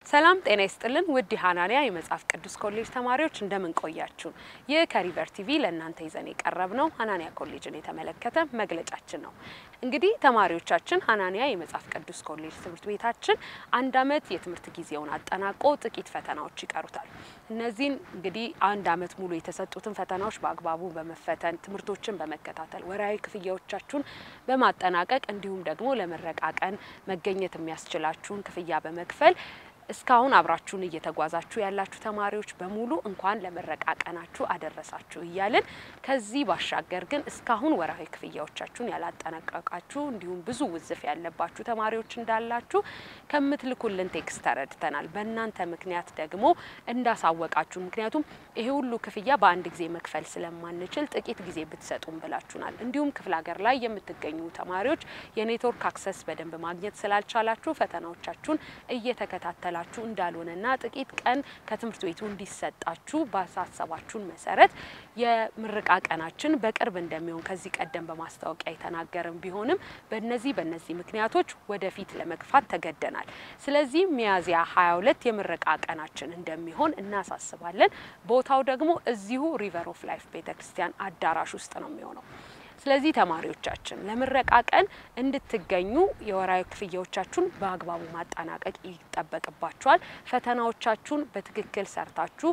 ሰላም ጤና ይስጥልን ውድ የሀናንያ የመጽሐፍ ቅዱስ ኮሌጅ ተማሪዎች እንደምን ቆያችሁ? ይህ ከሪቨር ቲቪ ለእናንተ ይዘን የቀረብ ነው ሀናንያ ኮሌጅን የተመለከተ መግለጫችን ነው። እንግዲህ ተማሪዎቻችን ሀናንያ የመጽሐፍ ቅዱስ ኮሌጅ ትምህርት ቤታችን አንድ ዓመት የትምህርት ጊዜውን አጠናቆ ጥቂት ፈተናዎች ይቀሩታል። እነዚህን እንግዲህ አንድ ዓመት ሙሉ የተሰጡትን ፈተናዎች በአግባቡ በመፈተን ትምህርቶችን በመከታተል ወርሃዊ ክፍያዎቻችሁን በማጠናቀቅ እንዲሁም ደግሞ ለምረቃ ቀን መገኘት የሚያስችላችሁን ክፍያ በመክፈል እስካሁን አብራችሁን እየተጓዛችሁ ያላችሁ ተማሪዎች በሙሉ እንኳን ለምረቃ ቀናችሁ አደረሳችሁ እያልን ከዚህ ባሻገር ግን እስካሁን ወርሃዊ ክፍያዎቻችሁን ያላጠናቀቃችሁ እንዲሁም ብዙ ውዝፍ ያለባችሁ ተማሪዎች እንዳላችሁ ከምትልኩልን ቴክስት ተረድተናል። በእናንተ ምክንያት ደግሞ እንዳሳወቃችሁ፣ ምክንያቱም ይሄ ሁሉ ክፍያ በአንድ ጊዜ መክፈል ስለማንችል ጥቂት ጊዜ ብትሰጡን ብላችሁናል። እንዲሁም ክፍለ ሀገር ላይ የምትገኙ ተማሪዎች የኔትወርክ አክሰስ በደንብ ማግኘት ስላልቻላችሁ ፈተናዎቻችሁን እየተከታተላ ችሁ እንዳልሆነና ጥቂት ቀን ከትምህርት ቤቱ እንዲሰጣችሁ ባሳሰባችሁን መሰረት የምረቃ ቀናችን በቅርብ እንደሚሆን ከዚህ ቀደም በማስታወቂያ የተናገርን ቢሆንም በነዚህ በነዚህ ምክንያቶች ወደፊት ለመግፋት ተገደናል። ስለዚህ ሚያዝያ 22 የምረቃ ቀናችን እንደሚሆን እናሳስባለን። ቦታው ደግሞ እዚሁ ሪቨር ኦፍ ላይፍ ቤተክርስቲያን አዳራሽ ውስጥ ነው የሚሆነው። ስለዚህ ተማሪዎቻችን ለምረቃ ቀን እንድትገኙ የወራዊ ክፍያዎቻችሁን በአግባቡ ማጠናቀቅ ይጠበቅባችኋል። ፈተናዎቻችሁን በትክክል ሰርታችሁ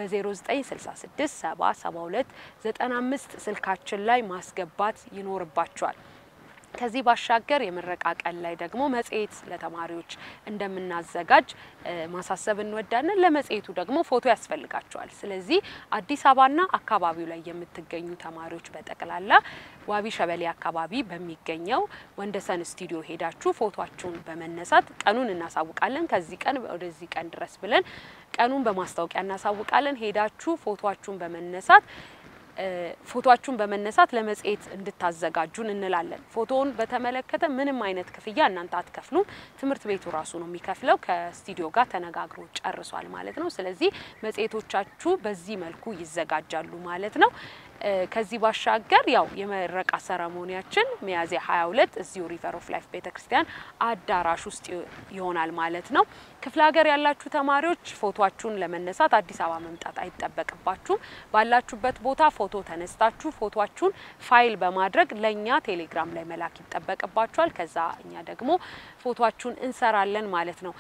በ0966 772 95 ስልካችን ላይ ማስገባት ይኖርባችኋል። ከዚህ ባሻገር የምረቃ ቀን ላይ ደግሞ መጽሔት ለተማሪዎች እንደምናዘጋጅ ማሳሰብ እንወዳለን። ለመጽሔቱ ደግሞ ፎቶ ያስፈልጋቸዋል። ስለዚህ አዲስ አበባና አካባቢው ላይ የምትገኙ ተማሪዎች በጠቅላላ ዋቢ ሸበሌ አካባቢ በሚገኘው ወንደሰን ስቱዲዮ ሄዳችሁ ፎቶችሁን በመነሳት ቀኑን እናሳውቃለን። ከዚህ ቀን ወደዚህ ቀን ድረስ ብለን ቀኑን በማስታወቂያ እናሳውቃለን። ሄዳችሁ ፎቶችሁን በመነሳት ፎቶአችሁን በመነሳት ለመጽሔት እንድታዘጋጁን እንላለን። ፎቶውን በተመለከተ ምንም አይነት ክፍያ እናንተ አትከፍሉም። ትምህርት ቤቱ ራሱ ነው የሚከፍለው። ከስቱዲዮ ጋር ተነጋግሮ ጨርሷል ማለት ነው። ስለዚህ መጽሔቶቻችሁ በዚህ መልኩ ይዘጋጃሉ ማለት ነው። ከዚህ ባሻገር ያው የመረቃ ሰረሞኒያችን ሚያዝያ 22 እዚሁ ሪቨር ኦፍ ላይፍ ቤተክርስቲያን አዳራሽ ውስጥ ይሆናል ማለት ነው። ክፍለ ሀገር ያላችሁ ተማሪዎች ፎቶችሁን ለመነሳት አዲስ አበባ መምጣት አይጠበቅባችሁም። ባላችሁበት ቦታ ፎቶ ተነስታችሁ ፎቶችሁን ፋይል በማድረግ ለእኛ ቴሌግራም ላይ መላክ ይጠበቅባችኋል። ከዛ እኛ ደግሞ ፎቶችሁን እንሰራለን ማለት ነው።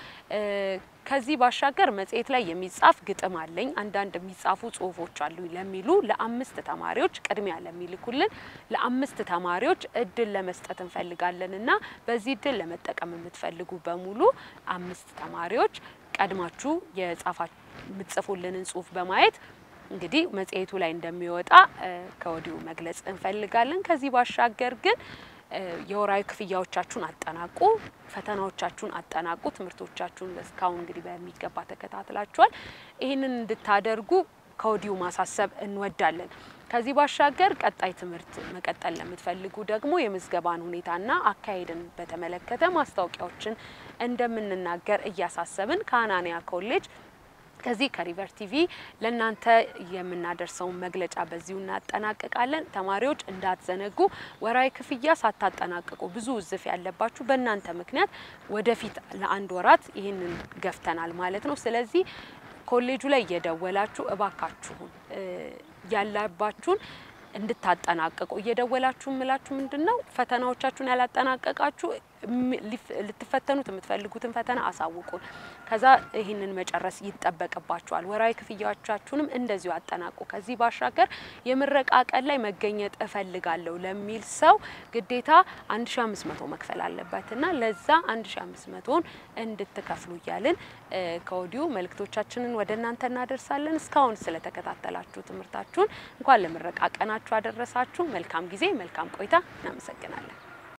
ከዚህ ባሻገር መጽሔት ላይ የሚጻፍ ግጥም አለኝ፣ አንዳንድ የሚጻፉ ጽሁፎች አሉ ለሚሉ ለአምስት ተማሪዎች ቅድሚያ ለሚልኩልን ለአምስት ተማሪዎች እድል ለመስጠት እንፈልጋለን እና በዚህ እድል ለመጠቀም የምትፈልጉ በሙሉ አምስት ተማሪዎች ቀድማችሁ የጻፋ የምትጽፉልንን ጽሁፍ በማየት እንግዲህ መጽሔቱ ላይ እንደሚወጣ ከወዲሁ መግለጽ እንፈልጋለን። ከዚህ ባሻገር ግን የወራዊ ክፍያዎቻችሁን አጠናቁ፣ ፈተናዎቻችሁን አጠናቁ። ትምህርቶቻችሁን እስካሁን እንግዲህ በሚገባ ተከታትላችኋል። ይህንን እንድታደርጉ ከወዲሁ ማሳሰብ እንወዳለን። ከዚህ ባሻገር ቀጣይ ትምህርት መቀጠል ለምትፈልጉ ደግሞ የምዝገባን ሁኔታና አካሄድን በተመለከተ ማስታወቂያዎችን እንደምንናገር እያሳሰብን ከሀናንያ ኮሌጅ ከዚህ ከሪቨር ቲቪ ለእናንተ የምናደርሰውን መግለጫ በዚሁ እናጠናቅቃለን። ተማሪዎች እንዳትዘነጉ፣ ወራዊ ክፍያ ሳታጠናቅቁ ብዙ ውዝፍ ያለባችሁ በእናንተ ምክንያት ወደፊት ለአንድ ወራት ይህንን ገፍተናል ማለት ነው። ስለዚህ ኮሌጁ ላይ እየደወላችሁ እባካችሁን ያለባችሁን እንድታጠናቅቁ እየደወላችሁ ምላችሁ ምንድን ነው ፈተናዎቻችሁን ያላጠናቀቃችሁ ልትፈተኑት የምትፈልጉትን ፈተና አሳውቁን። ከዛ ይህንን መጨረስ ይጠበቅባችኋል። ወራዊ ክፍያዎቻችሁንም እንደዚሁ አጠናቁ። ከዚህ ባሻገር የምረቃ ቀን ላይ መገኘት እፈልጋለሁ ለሚል ሰው ግዴታ 1500 መክፈል አለበትና ለዛ 1500ን እንድትከፍሉ እያልን ከወዲሁ መልእክቶቻችንን ወደ እናንተ እናደርሳለን። እስካሁን ስለተከታተላችሁ ትምህርታችሁን እንኳን ለምረቃ ቀናችሁ አደረሳችሁ። መልካም ጊዜ፣ መልካም ቆይታ። እናመሰግናለን።